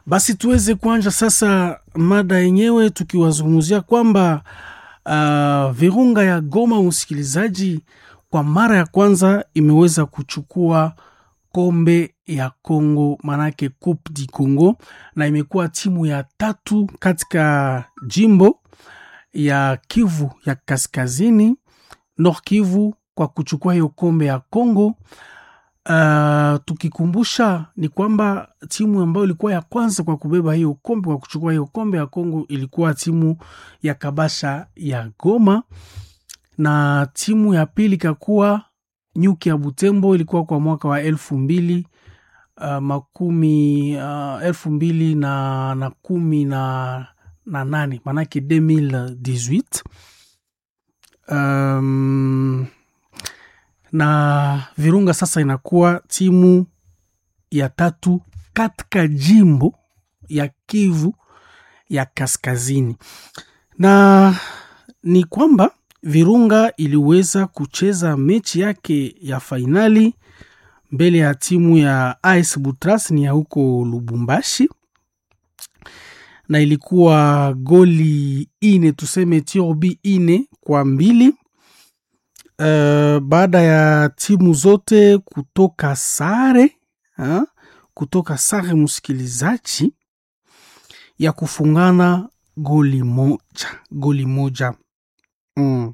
Basi tuweze kuanja sasa mada yenyewe tukiwazungumzia kwamba uh, Virunga ya Goma, msikilizaji, kwa mara ya kwanza imeweza kuchukua kombe ya Congo, maanake Coupe du Congo, na imekuwa timu ya tatu katika jimbo ya Kivu ya Kaskazini, Nord Kivu, kwa kuchukua hiyo kombe ya Congo. Uh, tukikumbusha ni kwamba timu ambayo ilikuwa ya kwanza kwa kubeba hiyo kombe kwa kuchukua hiyo kombe ya Kongo ilikuwa timu ya Kabasha ya Goma, na timu ya pili kakuwa Nyuki ya Butembo, ilikuwa kwa mwaka wa elfu mbili uh, makumi uh, elfu mbili na, na kumi na, na nane maanake 2018 um, na Virunga sasa inakuwa timu ya tatu katika jimbo ya Kivu ya Kaskazini, na ni kwamba Virunga iliweza kucheza mechi yake ya fainali mbele ya timu ya AS Butras ni ya huko Lubumbashi, na ilikuwa goli ine tuseme tiobi ine kwa mbili. Uh, baada ya timu zote kutoka sare ha? kutoka sare msikilizaji, ya kufungana goli moja goli moja mm.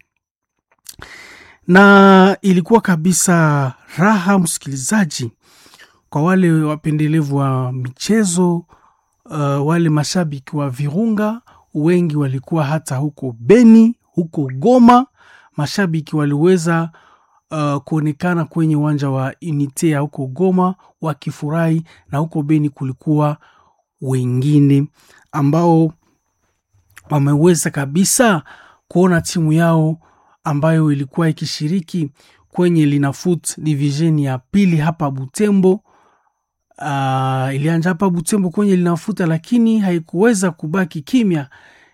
Na ilikuwa kabisa raha msikilizaji, kwa wale wapendelevu wa michezo uh, wale mashabiki wa Virunga wengi walikuwa hata huko Beni, huko Goma mashabiki waliweza uh, kuonekana kwenye uwanja wa Unite ya huko Goma wakifurahi, na huko Beni kulikuwa wengine ambao wameweza kabisa kuona timu yao ambayo ilikuwa ikishiriki kwenye Linafoot division ya pili hapa Butembo. Uh, ilianja hapa Butembo kwenye Linafuta, lakini haikuweza kubaki kimya,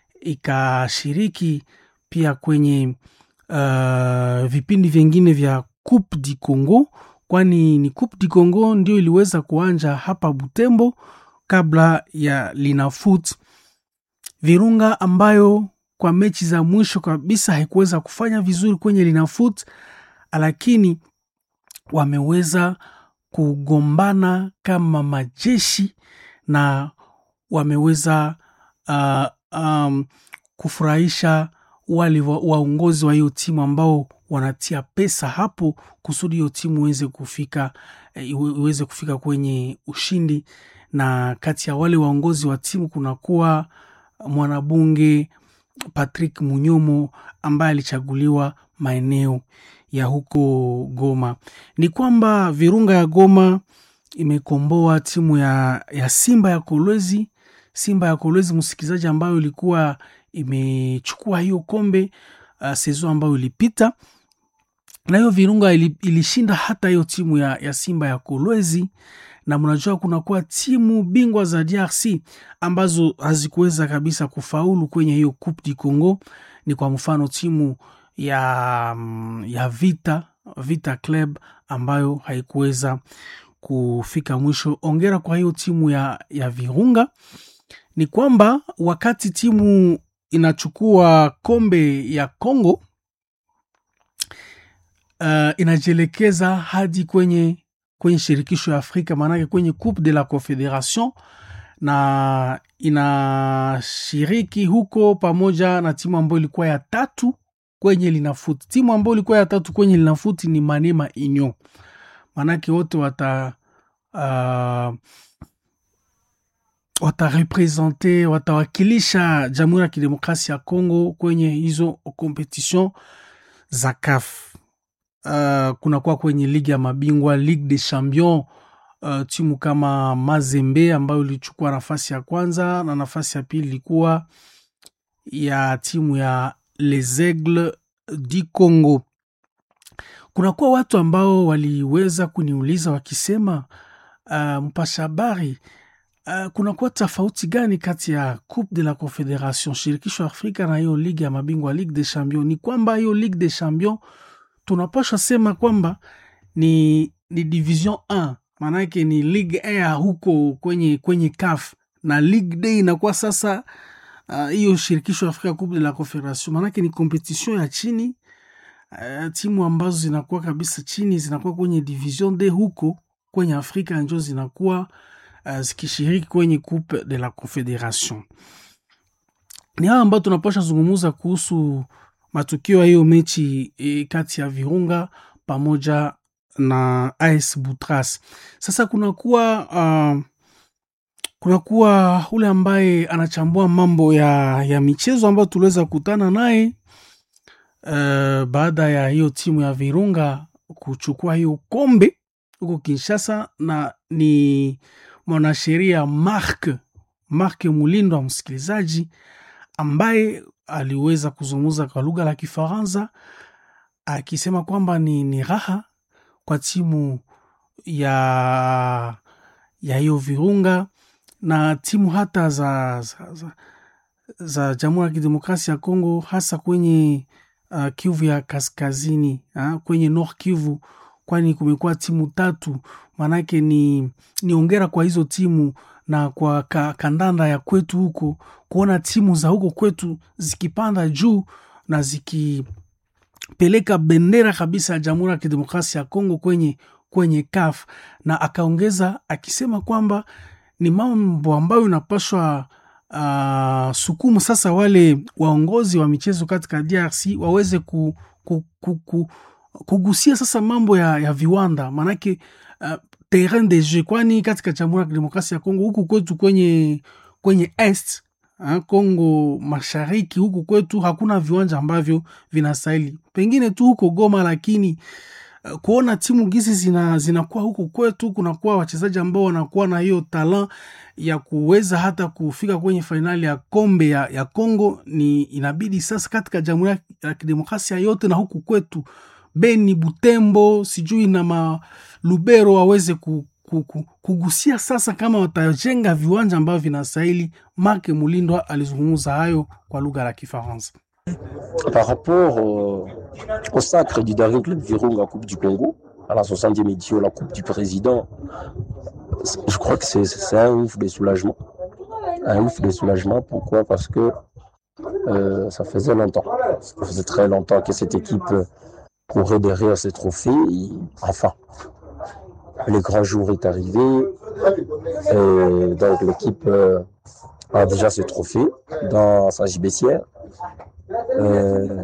ikashiriki pia kwenye Uh, vipindi vyengine vya Coupe du Congo, kwani ni Coupe du Congo ndio iliweza kuanja hapa Butembo kabla ya Linafoot. Virunga ambayo kwa mechi za mwisho kabisa haikuweza kufanya vizuri kwenye Linafoot, lakini wameweza kugombana kama majeshi na wameweza uh, um, kufurahisha wale waongozi wa hiyo timu ambao wanatia pesa hapo kusudi hiyo timu iweze kufika iweze kufika kwenye ushindi. Na kati ya wale waongozi wa timu kunakuwa mwanabunge Patrick Munyomo ambaye alichaguliwa maeneo ya huko Goma. Ni kwamba Virunga ya Goma imekomboa timu ya, ya Simba ya Kolwezi, Simba ya Kolwezi msikilizaji, ambayo ilikuwa imechukua hiyo kombe uh, sezo ambayo ilipita, na hiyo Virunga ilishinda hata hiyo timu ya, ya Simba ya Kolwezi. Na mnajua kunakuwa timu bingwa za DRC ambazo hazikuweza kabisa kufaulu kwenye hiyo Coupe du Congo. Ni kwa mfano timu ya, ya Vita Vita Club ambayo haikuweza kufika mwisho. Ongera kwa hiyo timu ya, ya Virunga. Ni kwamba wakati timu inachukua kombe ya Congo uh, inajielekeza hadi kwenye, kwenye shirikisho ya Afrika, maanake kwenye Coupe de la Confederation, na inashiriki huko pamoja na timu ambayo ilikuwa ya tatu kwenye Linafoot. Timu ambayo ilikuwa ya tatu kwenye Linafoot ni Manema Union, maanake wote wata uh, watarepresente watawakilisha Jamhuri ya Kidemokrasia ya Kongo kwenye hizo competition za CAF. Uh, kunakuwa kwenye ligi ya mabingwa Ligue des Champions, uh, timu kama Mazembe ambayo ilichukua nafasi ya kwanza na nafasi ya pili ilikuwa ya timu ya Les Aigles du Congo. Kunakuwa watu ambao waliweza kuniuliza wakisema, uh, mpasha habari Uh, kunakuwa tofauti gani kati ya Coupe de la Confederation shirikisho Afrika na hiyo ligi ya mabingwa Ligue des Champions? Ni kwamba hiyo Ligue des Champions tunapasha sema kwamba ni, ni division 1 maanake ni Ligue 1 ya huko kwenye, kwenye CAF na Ligue Day inakuwa sasa hiyo uh, shirikisho ya Afrika Coupe de la Confederation, maanake ni competition ya chini uh, timu ambazo zinakuwa kabisa chini zinakuwa kwenye division D huko kwenye Afrika njo zinakuwa uh, zikishiriki kwenye Coupe de la Confederation. Ni hawa ambao tunapasha zungumuza kuhusu matukio ya hiyo mechi e, kati ya Virunga pamoja na AS Butras. Sasa kunakuwa uh, kunakuwa ule ambaye anachambua mambo ya, ya michezo ambayo tuliweza kukutana naye uh, baada ya hiyo timu ya Virunga kuchukua hiyo kombe huko Kinshasa, na ni mwanasheria Mark Mark Mulindwa, msikilizaji ambaye aliweza kuzungumza kwa lugha la Kifaransa akisema kwamba ni, ni raha kwa timu ya ya hiyo Virunga na timu hata za, za, za, za Jamhuri ya Kidemokrasia ya Kongo hasa kwenye uh, Kivu ya kaskazini uh, kwenye North Kivu, kwani kumekuwa timu tatu. Maanake ni, ni ongera kwa hizo timu na kwa ka, kandanda ya kwetu huko kuona timu za huko kwetu zikipanda juu na zikipeleka bendera kabisa ya Jamhuri ya Kidemokrasia ya Kongo kwenye, kwenye CAF, na akaongeza akisema kwamba ni mambo ambayo inapaswa uh, sukumu sasa wale waongozi wa michezo katika DRC waweze ku, ku, ku, ku, kugusia sasa mambo ya, ya viwanda maanake uh, terrain de jeu, kwani katika Jamhuri ya Kidemokrasia ya Kongo huku kwetu kwenye, kwenye est ha, Kongo mashariki huku kwetu hakuna viwanja ambavyo vinastahili, pengine tu huko Goma, lakini uh, kuona timu gizi zina, zinakuwa huku kwetu, kunakuwa wachezaji ambao wanakuwa na hiyo talent ya kuweza hata kufika kwenye fainali ya kombe ya, ya Kongo, ni inabidi sasa katika Jamhuri ya Kidemokrasia yote na huku kwetu Beni, Butembo, sijui na Malubero waweze ku, ku, ku, kugusia sasa kama watajenga viwanja ambavyo vinastahili. Mark Mulindwa alizungumza hayo kwa lugha la Kifaransa. Par rapport au, au sacre du Daring Club Virunga Coupe du Congo à la 60e édition la Coupe du Président, je crois que c'est un ouf de soulagement. Un ouf de soulagement, pourquoi Parce que euh, ça faisait longtemps, ça faisait très longtemps que cette équipe courait derrière ces trophées. Et enfin, le grand jour est arrivé. Et donc l'équipe euh, a déjà ce trophée dans sa gibecière. Euh,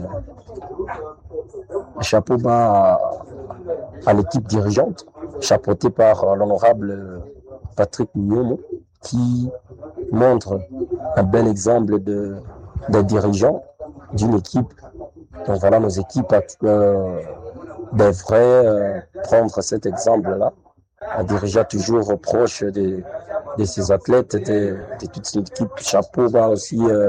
chapeau bas à, à l'équipe dirigeante, chapeautée par l'honorable Patrick Mignomo, qui montre un bel exemple de, de dirigeant d'une équipe donc voilà, nos équipes euh, devraient euh, prendre cet exemple-là, un dirigeant toujours proche de, de ses athlètes, de, de toute son équipe. Chapeau bas aussi euh,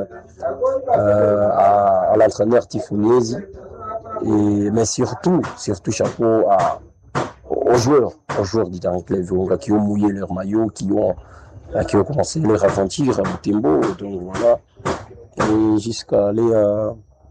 à, à l'entraîneur Tifuniesi, et mais surtout, surtout chapeau à, aux joueurs, aux joueurs du Daring Club qui ont mouillé leur maillot, qui ont, qui ont commencé leur aventure à Butembo, donc voilà, et jusqu'à aller à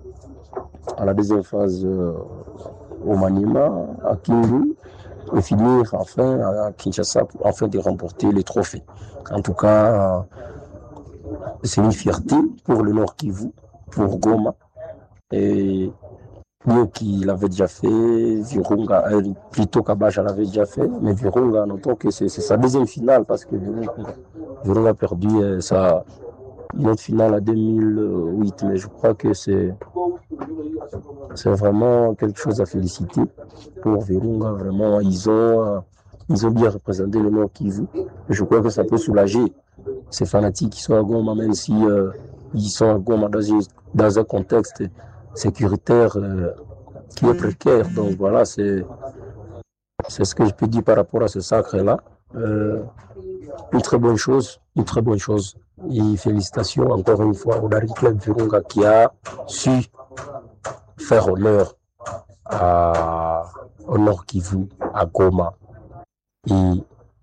à la deuxième phase euh, au Maniema, à Kindu, et finir enfin à Kinshasa afin de remporter les trophées. En tout cas, euh, c'est une fierté pour le Nord Kivu, pour Goma. Et mieux qu'il l'avait déjà fait, Virunga, euh, plutôt Kabaja l'avait déjà fait, mais Virunga, notons que c'est sa deuxième finale parce que Virunga, Virunga a perdu sa une autre finale en 2008, mais je crois que c'est c'est vraiment quelque chose à féliciter pour Virunga. Vraiment, ils ont, ils ont bien représenté le Nord Kivu. Je crois que ça peut soulager ces fanatiques qui sont à Goma, même si euh, ils sont à Goma dans, une, dans un contexte sécuritaire euh, qui est précaire. Donc voilà, c'est c'est ce que je peux dire par rapport à ce sacre-là. Euh, une très bonne chose, une très bonne chose. Et félicitations encore une fois au Dari Club Virunga qui a su faire honneur à, au Nord Kivu, à Goma et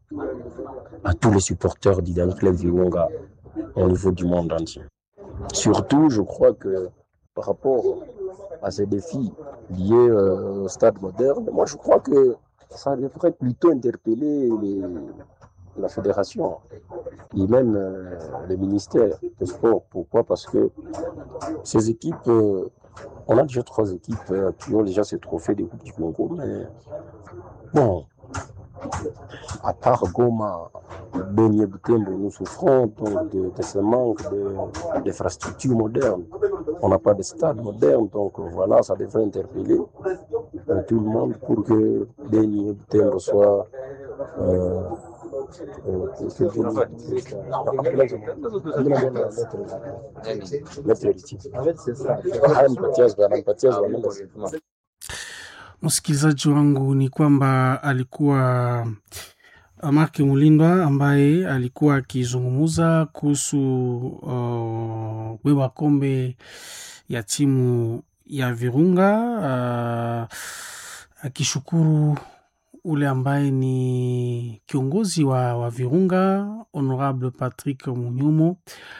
à tous les supporters du Dari Club Virunga au niveau du monde entier. Surtout, je crois que par rapport à ces défis liés euh, au stade moderne, moi je crois que ça devrait plutôt interpeller les, la fédération. et même euh, le ministère des Sports. Pourquoi Parce que ces équipes, euh, on a déjà trois équipes euh, qui ont déjà ce trophée des Coupes du Congo, mais bon, à part Goma, Beni et Butembo, nous souffrons donc de, de ce manque de- d'infrastructures modernes. On n'a pas de stade moderne, donc voilà, ça devrait interpeller euh, tout le monde pour que Beni et Butembo soient. Euh, euh, que- que- Maître héritier. Anampatia- anampatia wanaenda msikilizaji wangu ni kwamba alikuwa Mark Mulindwa ambaye alikuwa akizungumza kuhusu uh, beba kombe ya timu ya Virunga uh, akishukuru ule ambaye ni kiongozi wa, wa Virunga Honorable Patrick Munyumo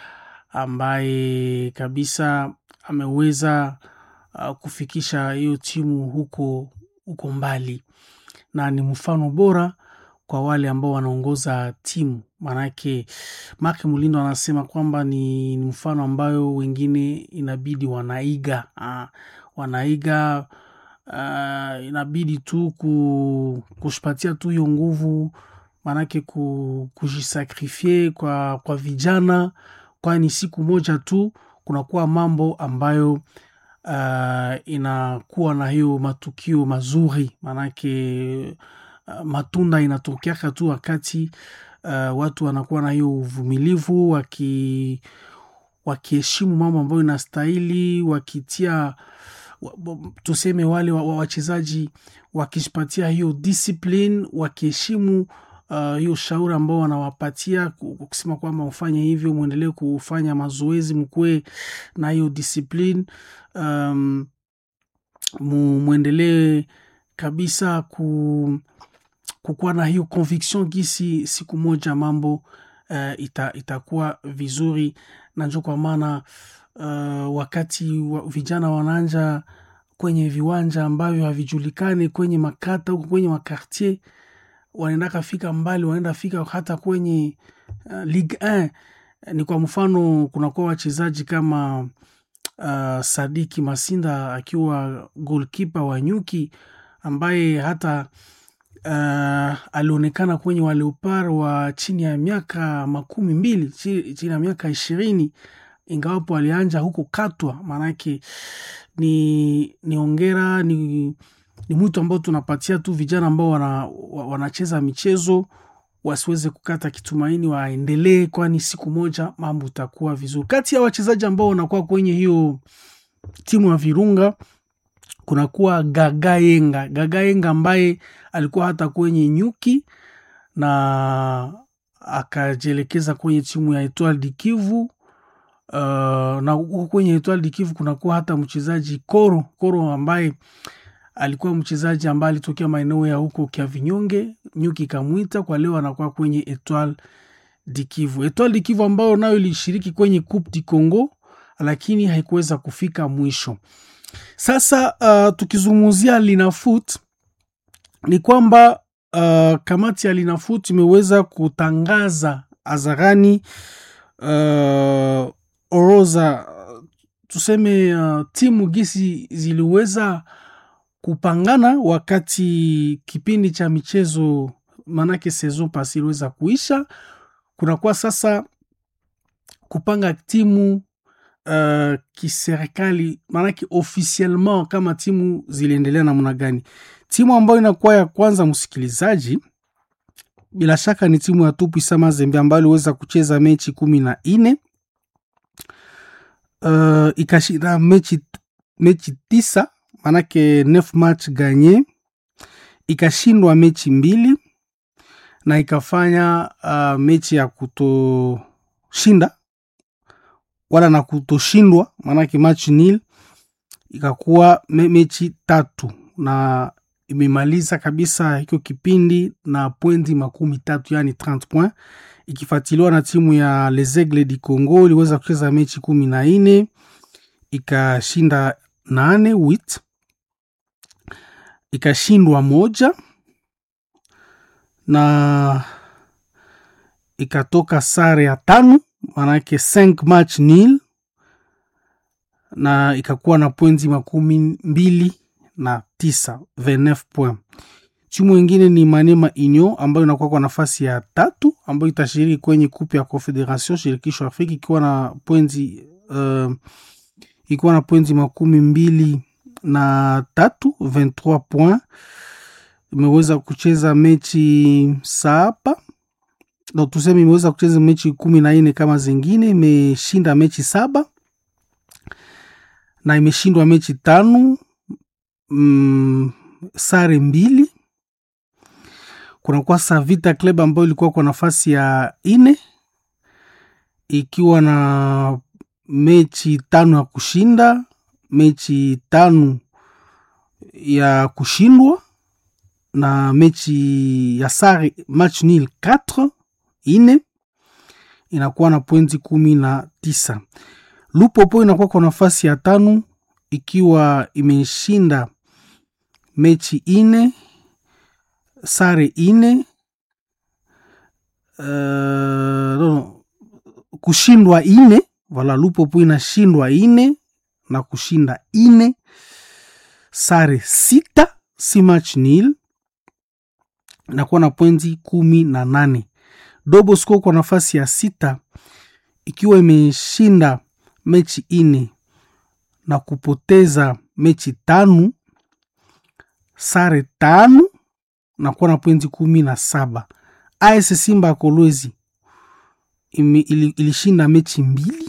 ambaye kabisa ameweza uh, kufikisha hiyo timu huko huko mbali na ni mfano bora kwa wale ambao wanaongoza timu maanake Mark Mulindo anasema kwamba ni, ni mfano ambayo wengine inabidi wanaiga uh, wanaiga uh, inabidi tu ku, kushipatia tu hiyo nguvu maanake ku, kujisakrifie kwa, kwa vijana kwani siku moja tu kunakuwa mambo ambayo uh, inakuwa na hiyo matukio mazuri maanake uh, matunda inatokeaka tu wakati uh, watu wanakuwa na hiyo uvumilivu waki wakiheshimu mambo ambayo inastahili wakitia wa- wa- tuseme wale wa- wa- wachezaji wakishipatia hiyo discipline wakiheshimu uh, hiyo shauri ambao wanawapatia ku- ku- kusema kwamba mfanye hivyo mwendelee kufanya mazoezi mkuwe na hiyo discipline um, mu- mwendelee kabisa ku, kukuwa na hiyo conviction gisi siku moja mambo uh, ita, itakuwa vizuri na njo kwa maana uh, wakati wa, vijana wanaanja kwenye viwanja ambavyo havijulikani kwenye makata huko kwenye makartier wanaendaka fika mbali wanaenda fika hata kwenye uh, ligue 1 ni kwa mfano kunakuwa wachezaji kama uh, sadiki masinda akiwa golkipa wa nyuki ambaye hata uh, alionekana kwenye waleopar wa chini ya miaka makumi mbili chi- chini ya miaka ishirini ingawapo alianja huko katwa maanake ni ni ongera ni, ni mwito ambao tunapatia tu vijana ambao wana, wa- wanacheza michezo wasiweze kukata kitumaini waendelee kwani siku moja mambo itakuwa vizuri kati ya wachezaji ambao wanakuwa kwenye hiyo timu ya virunga kunakuwa gagayenga gagayenga ambaye alikuwa hata kwenye nyuki na akajielekeza kwenye timu ya Etoile du Kivu. Uh, na huko kwenye Etoile du Kivu kunakuwa hata mchezaji Koro Koro ambaye alikuwa mchezaji ambaye alitokea maeneo ya huko kia vinyonge, nyuki ikamwita kwa leo anakuwa kwenye Etoile du Kivu. Etoile du Kivu ambayo nayo ilishiriki kwenye Coupe du Congo lakini haikuweza kufika mwisho. Sasa uh, tukizungumzia Linafoot ni kwamba uh, kamati ya Linafoot imeweza kutangaza hadharani uh, orodha uh, tuseme uh, timu gisi ziliweza kupangana wakati kipindi cha michezo manake saison pasi iliweza kuisha. Kunakuwa sasa kupanga timu uh, kiserikali maanake officiellement kama timu ziliendelea namna gani. Timu ambayo inakuwa ya kwanza, msikilizaji, bila shaka ni timu ya Tupwisa Mazembe ambayo iliweza kucheza mechi kumi na nne uh, ikashinda mechi, mechi tisa maanake neuf match ganye, ikashindwa mechi mbili na ikafanya uh, mechi ya kutoshinda wala na kutoshindwa maanake match nil ikakuwa me, mechi tatu na imemaliza kabisa hiko kipindi na pointi makumi tatu yani 30 point ikifuatiliwa na timu ya Les Aigles du Congo iliweza kucheza mechi kumi na nne ikashinda nane wit ikashindwa moja na ikatoka sare ya tano manake 5 match nil na ikakuwa na pointi makumi mbili na tisa 29 point timu ingine ni manema inyo ambayo inakuwa kwa nafasi ya tatu ambayo itashiriki kwenye kupe ya confederation shirikisho afrika ikiwa na pointi uh, ikiwa na pointi makumi mbili na tatu 23 point imeweza kucheza mechi saba no, tuseme imeweza kucheza mechi kumi na nne kama zingine imeshinda mechi saba na imeshindwa mechi tano mm, sare mbili kunakuwa Savita Club ambayo ilikuwa kwa nafasi ya ine ikiwa na mechi tano ya kushinda mechi tano ya kushindwa na mechi ya sare match nil 4 ine inakuwa na pointi kumi na tisa lupopo inakuwa kwa nafasi ya tano ikiwa imeshinda mechi ine sare ine uh, no, kushindwa ine vala lupopo inashindwa ine na kushinda ine sare sita si match nil inakuwa na pointi kumi na nane dobosco kwa nafasi ya sita ikiwa imeshinda mechi ine na kupoteza mechi tano sare tano na kuwa na pointi kumi na saba as simba ya kolwezi ili, ilishinda mechi mbili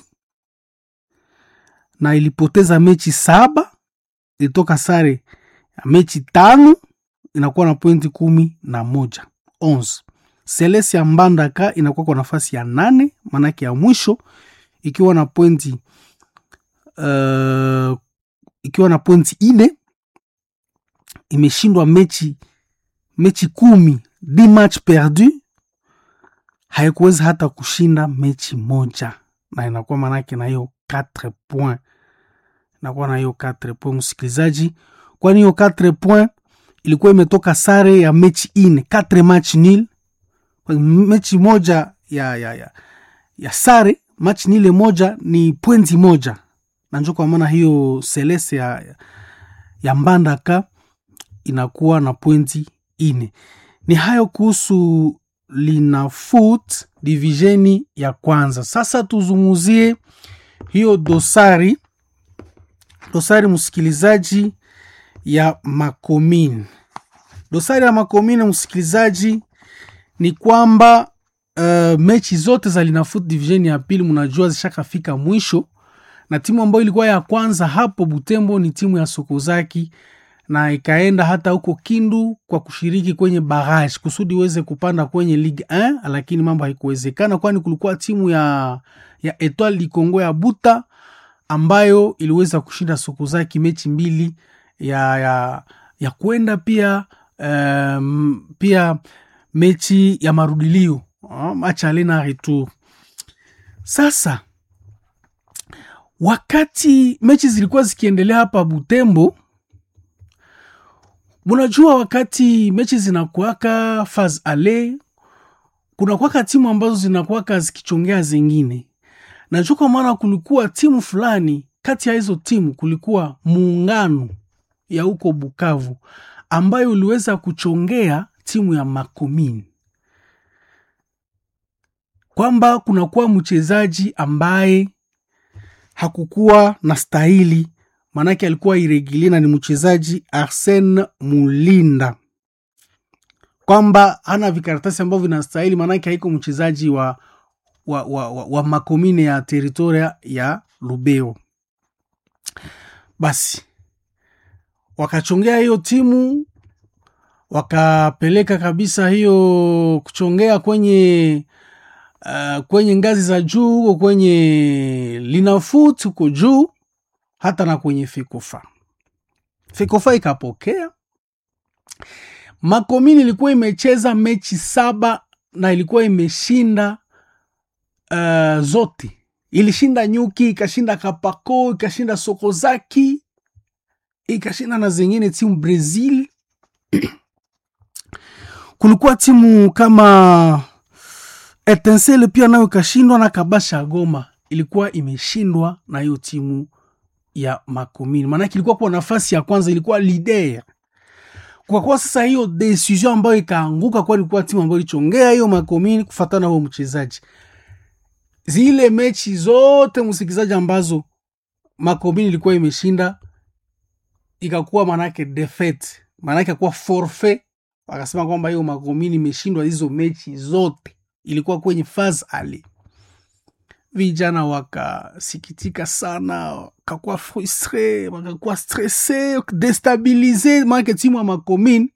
na ilipoteza mechi saba ilitoka sare ya mechi tano inakuwa na pointi kumi na moja 11 selesi ya mbandaka inakuwa kwa nafasi ya nane maanake ya mwisho ikiwa na pointi uh, ikiwa na pointi ine imeshindwa mechi mechi kumi di match perdu haikuweza hata kushinda mechi moja na inakuwa maanake na hiyo 4 point inakuwa na hiyo 4 point msikilizaji kwani hiyo 4 point ilikuwa imetoka sare ya mechi ine 4 match nil mechi moja ya, ya, ya, ya sare match nile moja ni pointi moja na njo kwa maana hiyo selese ya, ya mbandaka inakuwa na pointi ine ni hayo kuhusu linafoot divisheni ya kwanza sasa tuzungumzie hiyo dosari dosari msikilizaji ya makomini dosari ya makomini msikilizaji ni kwamba uh, mechi zote za linafoot division ya pili mnajua zishakafika mwisho na timu ambayo ilikuwa ya kwanza hapo butembo ni timu ya sokozaki na ikaenda hata huko kindu kwa kushiriki kwenye barage kusudi iweze kupanda kwenye ligue 1 lakini mambo haikuwezekana kwani kulikuwa timu ya, ya etoile du congo ya buta ambayo iliweza kushinda sokozaki mechi mbili ya, ya, ya kwenda pia um, pia mechi ya marudilio uh, match ale na retour sasa wakati mechi zilikuwa zikiendelea hapa butembo munajua wakati mechi zinakuaka faz ale kunakwaka timu ambazo zinakuaka zikichongea zingine najua kwa maana kulikuwa timu fulani kati ya hizo timu kulikuwa muungano ya huko bukavu ambayo uliweza kuchongea timu ya makomini kwamba kunakuwa mchezaji ambaye hakukuwa na stahili maanake alikuwa iregilie na ni mchezaji arsen mulinda kwamba hana vikaratasi ambavyo vinastahili maanake haiko mchezaji wa, wa, wa, wa, wa makomine ya teritoria ya lubeo basi wakachongea hiyo timu wakapeleka kabisa hiyo kuchongea kwenye uh, kwenye ngazi za juu huko kwenye linafut huko juu hata na kwenye fikofa fikofa ikapokea makomini ilikuwa imecheza mechi saba na ilikuwa imeshinda uh, zote ilishinda nyuki ikashinda kapako ikashinda sokozaki ikashinda na zingine timu brazil kulikuwa timu kama Etincelle pia nayo ikashindwa na Kabasha Goma ilikuwa imeshindwa na hiyo timu ya Makomini, maanake ilikuwa kwa nafasi ya kwanza, ilikuwa leader. Kwa kuwa sasa hiyo decision ambayo ikaanguka, kwa ilikuwa timu ambayo ilichongea hiyo Makomini kufatana na huo mchezaji. Zile mechi zote msikilizaji, ambazo Makomini ilikuwa imeshinda ikakuwa manake defeat, manake akuwa forfait. Wakasema kwamba hiyo Makomini imeshindwa hizo mechi zote, ilikuwa kwenye faz ali vijana wakasikitika sana, wakakuwa frustre, wakakuwa stresse, destabilize, maanake timu ya Makomini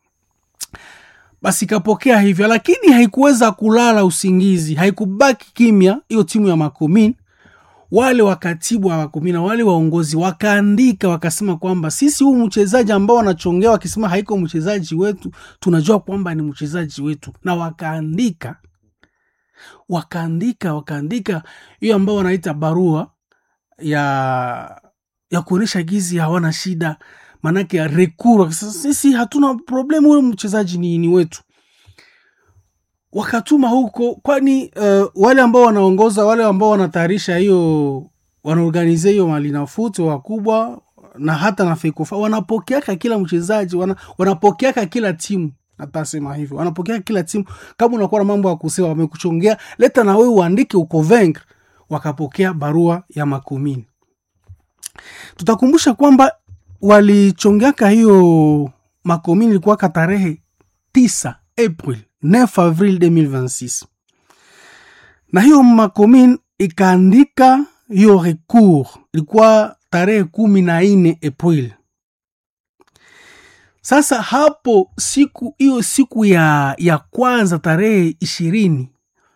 basi ikapokea hivyo, lakini haikuweza kulala usingizi, haikubaki kimya hiyo timu ya Makomini. Wale wakatibu wa Makomini na wale waongozi wakaandika, wakasema kwamba sisi huu mchezaji ambao wanachongea wakisema haiko mchezaji wetu, tunajua kwamba ni mchezaji wetu, na wakaandika wakaandika wakaandika hiyo ambao wanaita barua ya ya kuonyesha gizi hawana shida, maanake ya rekuru. Sisi hatuna problemu, huyo mchezaji ni, ni wetu. Wakatuma huko, kwani uh, wale ambao wanaongoza wale ambao wanatayarisha hiyo wanaorganize hiyo malinafuti wakubwa na hata na fekofa wanapokeaka kila mchezaji wana, wanapokeaka kila timu natasema hivyo, wanapokea kila timu. Kama unakuwa na mambo ya kusema, wamekuchongea leta na wewe uandike ukovengre. Wakapokea barua ya Makomini. Tutakumbusha kwamba walichongeaka hiyo Makomini ilikuwa ka tarehe 9 April 9 Avril 2026 na hiyo Makomini ikaandika hiyo recours ilikuwa tarehe kumi na nne April. Sasa hapo siku hiyo siku ya, ya kwanza tarehe ishirini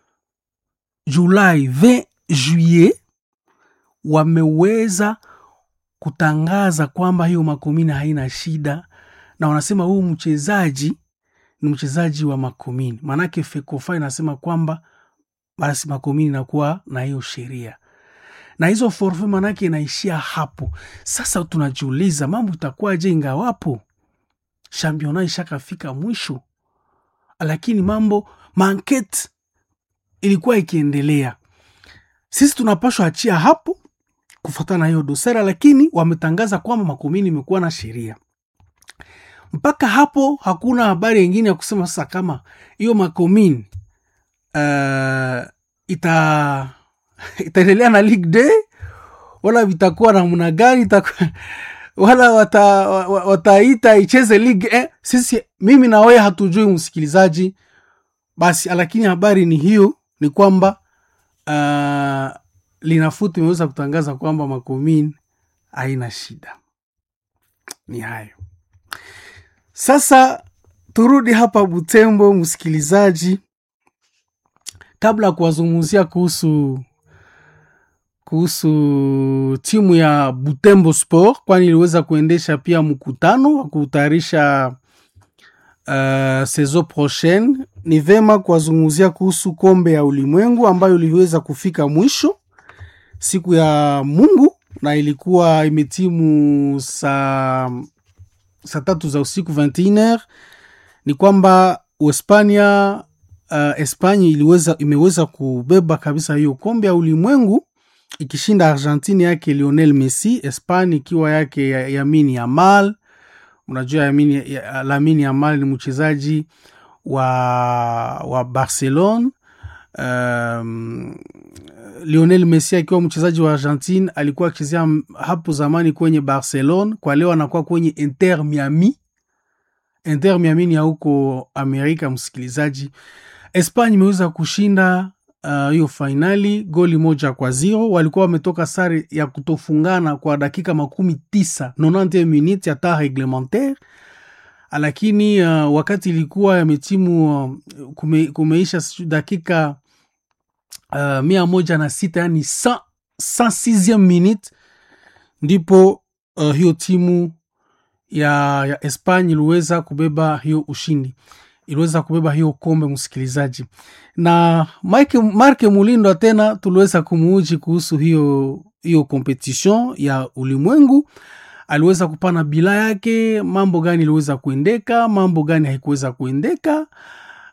Julai 20 juillet wameweza kutangaza kwamba hiyo Makomini haina shida, na wanasema huu mchezaji ni mchezaji wa Makomini. Maanake Fekofa inasema kwamba basi Makomini inakuwa na hiyo sheria na hizo forfe, maanake inaishia hapo. Sasa tunajiuliza mambo itakuwaje ingawapo championa ishakafika mwisho, lakini mambo manket ilikuwa ikiendelea. Sisi tunapashwa achia hapo kufuatana na hiyo dosara, lakini wametangaza kwamba Makomini imekuwa na sheria mpaka hapo. Hakuna habari yengine ya kusema sasa kama hiyo Makomini uh, ita itaendelea na Ligue D wala vitakuwa namna gani itakuwa wala wata, wataita icheze ligue eh. Sisi mimi na wewe hatujui msikilizaji, basi lakini habari ni hiyo, ni kwamba uh, linafuti imeweza kutangaza kwamba Makomini haina shida. Ni hayo sasa. Turudi hapa Butembo, msikilizaji, kabla ya kuwazungumzia kuhusu kuhusu timu ya Butembo Sport, kwani iliweza kuendesha pia mkutano wa kutayarisha uh, saison prochaine. Ni vema kuwazungumzia kuhusu kombe ya ulimwengu ambayo iliweza kufika mwisho siku ya Mungu na ilikuwa imetimu saa saa tatu za usiku 21h. Ni kwamba Uhispania uh, Espanya iliweza imeweza kubeba kabisa hiyo kombe ya ulimwengu ikishinda Argentine yake Lionel Messi, Espanya ikiwa yake Yamini Yamal. Unajua Yamini, Lamini Yamal ni mchezaji wa, wa Barcelona. Um, Lionel Messi akiwa mchezaji wa Argentine alikuwa akichezea hapo zamani kwenye Barcelona, kwa leo anakuwa kwenye Inter Miami. Inter Miami ni ya huko Amerika. Msikilizaji, Espanya imeweza kushinda hiyo uh, fainali goli moja kwa zero. Walikuwa wametoka sare ya kutofungana kwa dakika makumi tisa 90 minutes ya temps reglementaire, lakini uh, wakati ilikuwa yametimu uh, kume, kumeisha dakika uh, mia moja na sita yani 106 minute ndipo uh, hiyo timu ya, ya Espanya iliweza kubeba hiyo ushindi iliweza kubeba hiyo kombe msikilizaji, na Marke Mulindo tena tuliweza kumuuji kuhusu hiyo hiyo competition ya ulimwengu. Aliweza kupana bila yake mambo gani iliweza kuendeka, mambo gani haikuweza kuendeka.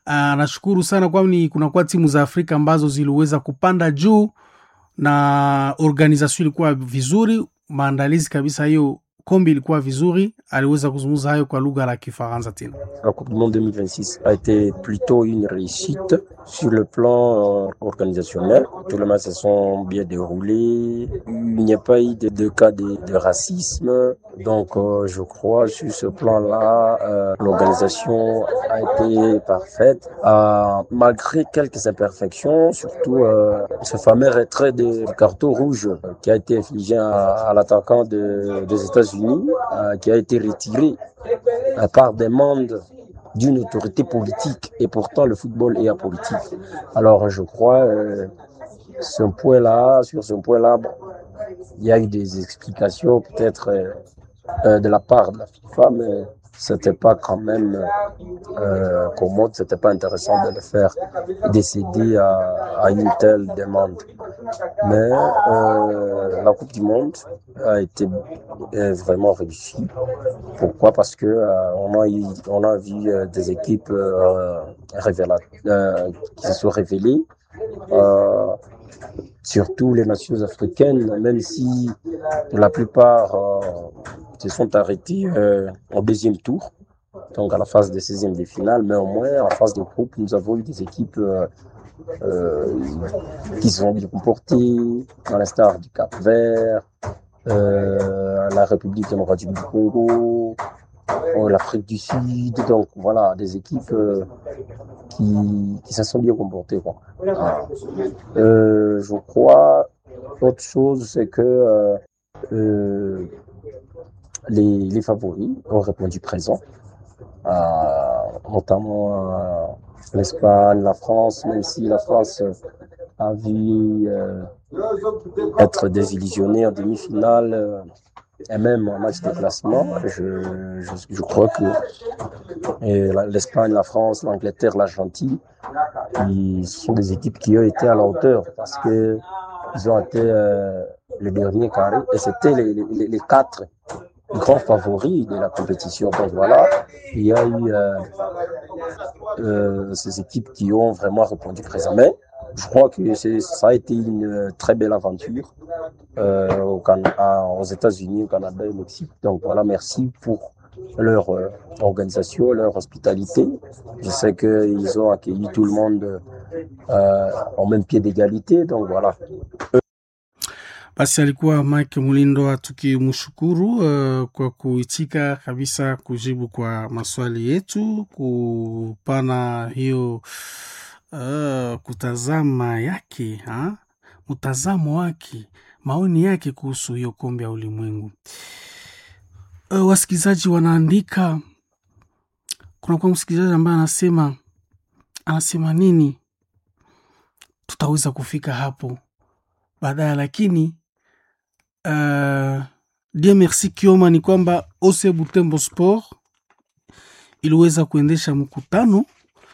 anashukuru sana kwani kunakuwa timu za Afrika ambazo ziliweza kupanda juu na organisation ilikuwa vizuri, maandalizi kabisa, hiyo kombi ilikuwa vizuri. Aliweza kuzungumza hayo kwa lugha la Kifaransa tena. La Coupe du Monde 2026 a été plutôt une réussite sur le plan euh, organisationnel. Tous les matchs se sont bien déroulés. Il n'y a pas eu de, de cas de, de racisme. Donc, euh, je crois sur ce plan-là, euh, l'organisation a été parfaite. Euh, malgré quelques imperfections, surtout euh, ce fameux retrait de carton rouge euh, qui a été infligé à, à l'attaquant de- des États-Unis, euh, qui a été retiré à part demande d'une autorité politique. Et pourtant, le football est apolitique. Alors, je crois, euh, ce point-là, sur ce point-là, bon, il y a eu des explications peut-être euh, euh, de la part de la FIFA, mais c'était pas quand même euh, commode, c'était pas intéressant de le faire décider à, à une telle demande. Mais euh, la Coupe du Monde a été euh, vraiment réussie. Pourquoi Parce que euh, on a eu, on a vu euh, des équipes euh, révéla- euh, qui se sont révélées. Euh, surtout les nations africaines, même si la plupart euh, se sont arrêtés euh, au deuxième tour, donc à la phase de 16e de finale, mais au moins en phase de groupe, nous avons eu des équipes euh, euh, qui se sont bien comportées, à l'instar du Cap Vert, euh, la République démocratique du Congo, euh, l'Afrique du Sud, donc voilà, des équipes euh, qui, qui se sont bien comportées. Quoi. Voilà. Euh, je crois, autre chose, c'est que euh, euh, les, les favoris ont répondu présent, euh, notamment euh, l'Espagne, la France, même si la France euh, a vu euh, être désillusionnée en demi-finale euh, et même en match de classement. Je, je, je crois que et la- l'Espagne, la France, l'Angleterre, l'Argentine, ils sont des équipes qui ont été à la hauteur parce que ils ont été euh, les derniers carrés et c'était les, les, les quatre grands favoris de la compétition. Donc voilà, il y a eu euh, euh, ces équipes qui ont vraiment répondu présent. Mais je crois que c'est- ça a été une très belle aventure euh, au Can- à- aux États-Unis, au Canada et au Mexique. Donc voilà, merci pour leur euh, organisation, leur hospitalité. Je sais qu'ils ont accueilli tout le monde euh, en même pied d'égalité. Donc voilà. Basi alikuwa Mike Mulindo, tukimshukuru uh, kwa kuitika kabisa kujibu kwa maswali yetu, kupana hiyo uh, kutazama yake ha? mtazamo wake, maoni yake kuhusu hiyo kombe ya ulimwengu. Uh, wasikilizaji wanaandika, kunakuwa msikilizaji ambaye anasema anasema nini, tutaweza kufika hapo baadaye, lakini uh, Dieu merci Kioma ni kwamba OC Butembo Sport iliweza kuendesha mkutano